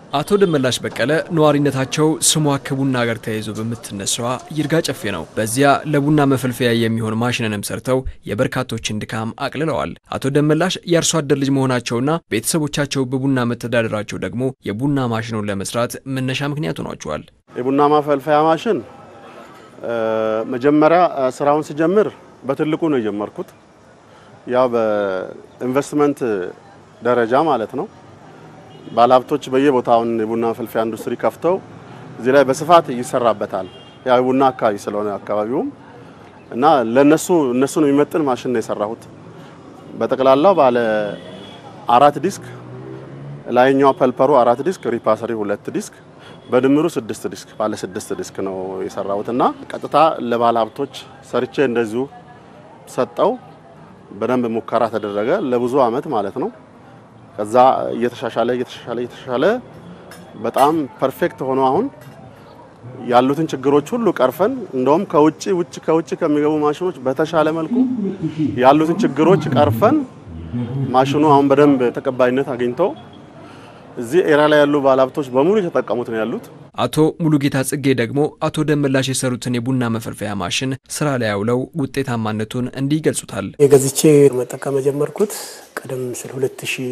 አቶ ደመላሽ በቀለ ነዋሪነታቸው ስሟ ከቡና ጋር ተያይዞ በምትነሳዋ ይርጋ ጨፌ ነው። በዚያ ለቡና መፈልፈያ የሚሆን ማሽንንም ሰርተው የበርካቶችን ድካም አቅልለዋል። አቶ ደመላሽ የአርሶ አደር ልጅ መሆናቸውና ቤተሰቦቻቸው በቡና መተዳደራቸው ደግሞ የቡና ማሽኑን ለመስራት መነሻ ምክንያት ሆኗቸዋል። የቡና ማፈልፈያ ማሽን መጀመሪያ ስራውን ስጀምር በትልቁ ነው የጀመርኩት። ያው በኢንቨስትመንት ደረጃ ማለት ነው። ባለሀብቶች በየቦታውን የቡና ማፈልፈያ ኢንዱስትሪ ከፍተው እዚህ ላይ በስፋት ይሰራበታል። ያው የቡና አካባቢ ስለሆነ አካባቢውም እና ለነሱ እነሱን የሚመጥን ማሽን ነው የሰራሁት። በጠቅላላው ባለ አራት ዲስክ ላይኛው ፐልፐሩ አራት ዲስክ፣ ሪፓሰሪ ሁለት ዲስክ በድምሩ ስድስት ዲስክ ባለ ስድስት ዲስክ ነው የሰራሁት እና ቀጥታ ለባለ ሀብቶች ሰርቼ እንደዚሁ ሰጠው። በደንብ ሙከራ ተደረገ ለብዙ አመት ማለት ነው። ከዛ እየተሻሻለ እየተሻሻለ እየተሻሻለ በጣም ፐርፌክት ሆኖ አሁን ያሉትን ችግሮች ሁሉ ቀርፈን እንደውም ከውጭ ውጭ ከውጭ ከሚገቡ ማሽኖች በተሻለ መልኩ ያሉትን ችግሮች ቀርፈን ማሽኑ አሁን በደንብ ተቀባይነት አግኝቶ እዚህ ኤራ ላይ ያሉ ባለሀብቶች በሙሉ የተጠቀሙት ነው ያሉት። አቶ ሙሉጌታ ጽጌ ደግሞ አቶ ደመላሽ የሰሩትን የቡና መፈልፈያ ማሽን ስራ ላይ ያውለው ውጤታማነቱን እንዲህ ይገልጹታል። የገዝቼ መጠቀም የጀመርኩት ቀደም ሲል ሁለት ሺህ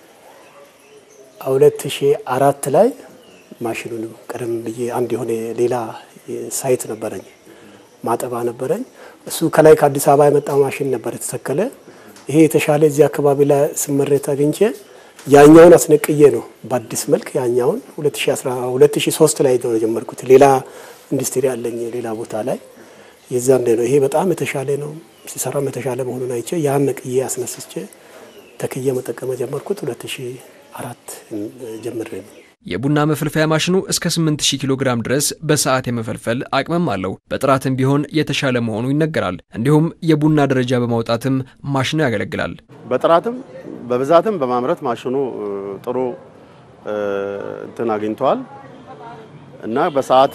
ሁለት ሺህ አራት ላይ ማሽኑንም ቀደም ብዬ አንድ የሆነ ሌላ ሳይት ነበረኝ ማጠባ ነበረኝ። እሱ ከላይ ከአዲስ አበባ የመጣ ማሽን ነበር የተተከለ። ይሄ የተሻለ እዚህ አካባቢ ላይ ስመሬት አግኝቼ ያኛውን አስነቅዬ ነው በአዲስ መልክ ያኛውን 2003 ላይ ነው የጀመርኩት። ሌላ ኢንዱስትሪ አለኝ ሌላ ቦታ ላይ የዛን ነው። ይሄ በጣም የተሻለ ነው ሲሰራም የተሻለ መሆኑን አይቼ ያን ነቅዬ አስነስቼ ተክዬ መጠቀም ጀመርኩት 2004 ጀምሬ ነው። የቡና መፈልፈያ ማሽኑ እስከ 8000 ኪሎ ግራም ድረስ በሰዓት የመፈልፈል አቅምም አለው። በጥራትም ቢሆን የተሻለ መሆኑ ይነገራል። እንዲሁም የቡና ደረጃ በማውጣትም ማሽኑ ያገለግላል። በጥራትም በብዛትም በማምረት ማሽኑ ጥሩ እንትን አግኝተዋል እና በሰዓት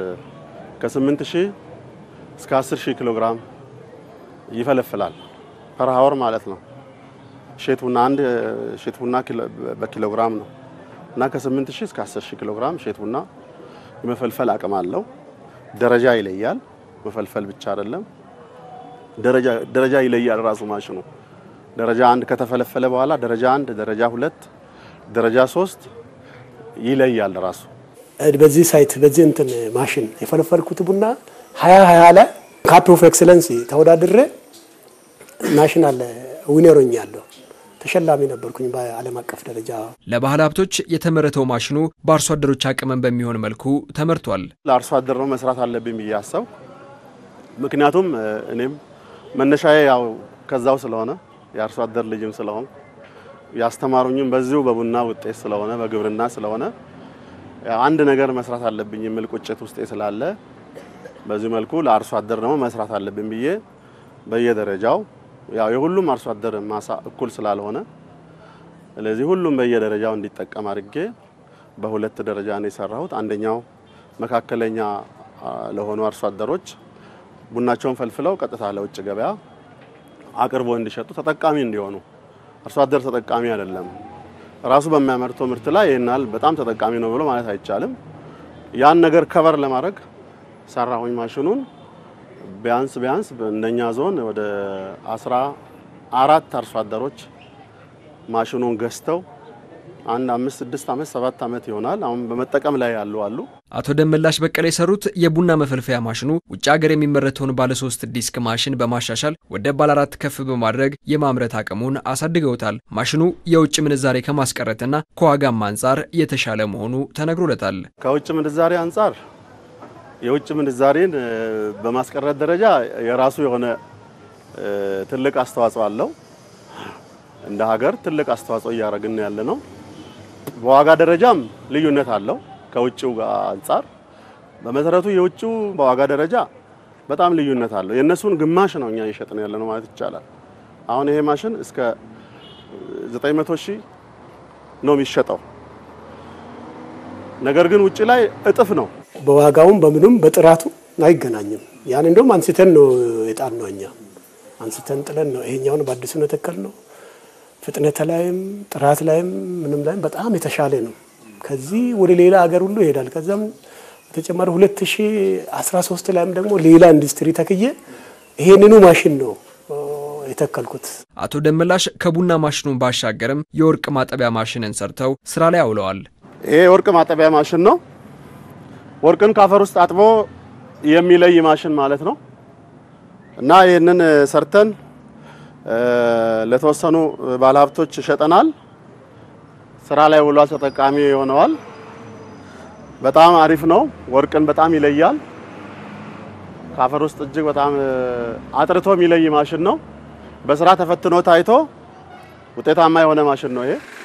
ከ8000 እስከ 10000 ኪሎ ግራም ይፈለፍላል ፐር ሀወር ማለት ነው። ሼት ቡና አንድ ሼት ቡና በኪሎ ግራም ነው እና ከ8000 እስከ 10000 ኪሎ ግራም ሼት ቡና የመፈልፈል አቅም አለው። ደረጃ ይለያል። መፈልፈል ብቻ አይደለም፣ ደረጃ ደረጃ ይለያል ራሱ ማሽኑ ደረጃ አንድ ከተፈለፈለ በኋላ ደረጃ አንድ፣ ደረጃ ሁለት፣ ደረጃ ሶስት ይለያል ራሱ። በዚህ ሳይት በዚህ እንትን ማሽን የፈለፈልኩት ቡና ሀያ ሀያ ላይ ካፕ ኦፍ ኤክሰለንስ ተወዳድሬ ናሽናል ዊነሮኝ ያለው ተሸላሚ ነበርኩኝ በዓለም አቀፍ ደረጃ። ለባህል ሀብቶች የተመረተው ማሽኑ በአርሶ አደሮች አቅምን በሚሆን መልኩ ተመርቷል። ለአርሶ አደር ነው መስራት አለብኝ ብዬ አሰብ። ምክንያቱም እኔም መነሻዬ ያው ከዛው ስለሆነ የአርሶ አደር ልጅም ስለሆን ያስተማሩኝም በዚሁ በቡና ውጤት ስለሆነ በግብርና ስለሆነ አንድ ነገር መስራት አለብኝ የሚል ቁጭት ውስጤ ስላለ በዚህ መልኩ ለአርሶ አደር ደግሞ መስራት አለብኝ ብዬ በየደረጃው ያው የሁሉም አርሶ አደር ማሳ እኩል ስላልሆነ ስለዚህ ሁሉም በየደረጃው እንዲጠቀም አድርጌ በሁለት ደረጃ ነው የሰራሁት። አንደኛው መካከለኛ ለሆኑ አርሶ አደሮች ቡናቸውን ፈልፍለው ቀጥታ ለውጭ ገበያ አቅርቦ እንዲሸጡ ተጠቃሚ እንዲሆኑ። አርሶ አደር ተጠቃሚ አይደለም ራሱ በሚያመርተው ምርት ላይ ይህናል በጣም ተጠቃሚ ነው ብሎ ማለት አይቻልም። ያን ነገር ከቨር ለማድረግ ሰራሁኝ ማሽኑን ቢያንስ ቢያንስ እንደኛ ዞን ወደ አስራ አራት አርሶ አደሮች ማሽኑን ገዝተው አንድ አምስት ስድስት ዓመት ሰባት ዓመት ይሆናል አሁን በመጠቀም ላይ ያሉ አሉ። አቶ ደመላሽ በቀለ የሰሩት የቡና መፈልፈያ ማሽኑ ውጭ ሀገር የሚመረተውን ባለሶስት ዲስክ ማሽን በማሻሻል ወደ ባለ አራት ከፍ በማድረግ የማምረት አቅሙን አሳድገውታል። ማሽኑ የውጭ ምንዛሬ ከማስቀረትና ከዋጋም አንጻር የተሻለ መሆኑ ተነግሮለታል። ከውጭ ምንዛሬ አንጻር የውጭ ምንዛሬን በማስቀረት ደረጃ የራሱ የሆነ ትልቅ አስተዋጽኦ አለው። እንደ ሀገር ትልቅ አስተዋጽኦ እያደረግን ያለ ነው። በዋጋ ደረጃም ልዩነት አለው ከውጭው ጋር አንጻር። በመሰረቱ የውጭው በዋጋ ደረጃ በጣም ልዩነት አለው። የእነሱን ግማሽ ነው እኛ እየሸጥን ያለ ነው ማለት ይቻላል። አሁን ይሄ ማሽን እስከ 900 ሺህ ነው የሚሸጠው። ነገር ግን ውጭ ላይ እጥፍ ነው። በዋጋውም በምኑም በጥራቱ አይገናኝም። ያን እንደውም አንስተን ነው የጣን ነው እኛ አንስተን ጥለን ነው ይሄኛውን በአዲሱ ነው የተከል ነው። ፍጥነት ላይም ጥራት ላይም ምንም ላይም በጣም የተሻለ ነው። ከዚህ ወደ ሌላ ሀገር ሁሉ ይሄዳል። ከዛም በተጨማሪ 2013 ላይም ደግሞ ሌላ ኢንዱስትሪ ተክዬ ይሄንኑ ማሽን ነው የተከልኩት። አቶ ደመላሽ ከቡና ማሽኑን ባሻገርም የወርቅ ማጠቢያ ማሽንን ሰርተው ስራ ላይ አውለዋል። ይሄ የወርቅ ማጠቢያ ማሽን ነው። ወርቅን ካፈር ውስጥ አጥቦ የሚለይ ማሽን ማለት ነው እና ይህንን ሰርተን ለተወሰኑ ባለሀብቶች ሸጠናል። ስራ ላይ ውሏል፣ ተጠቃሚ ሆነዋል። በጣም አሪፍ ነው። ወርቅን በጣም ይለያል። ካፈር ውስጥ እጅግ በጣም አጥርቶ የሚለይ ማሽን ነው። በስራ ተፈትኖ ታይቶ ውጤታማ የሆነ ማሽን ነው ይሄ።